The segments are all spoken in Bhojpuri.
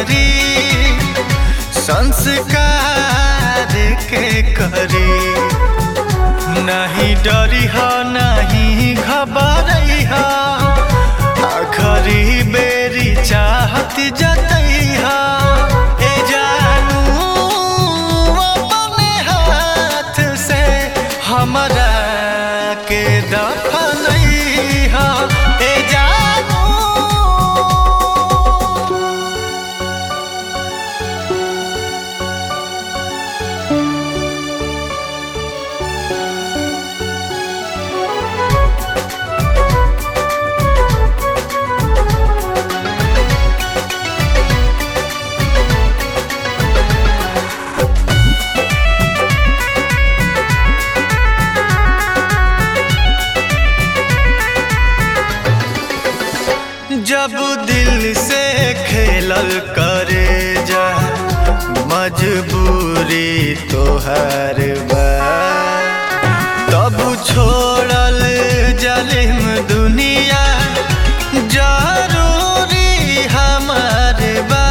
करी संस्कार के करी नहीं डरी हो नहीं घबरई हो आखरी बेरी चाहत जतई हो ए जानू अपने हाथ से हमरा के दफनई हो ए जानू जब दिल से खेलल करे जा मजबूरी तोहर बा तब छोड़ल जलिम दुनिया जरूरी हमार बा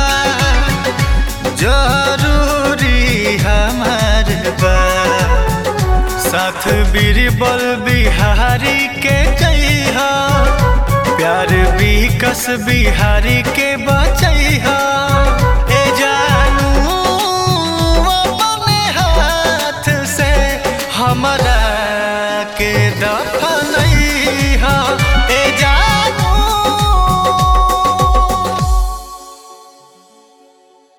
जरूरी हमार बा साथ बीरबल बिहारी के कहिया प्यार भी कस बिहारी के बचैहा ए जानू अपने हाथ से हमरा के दफनैहा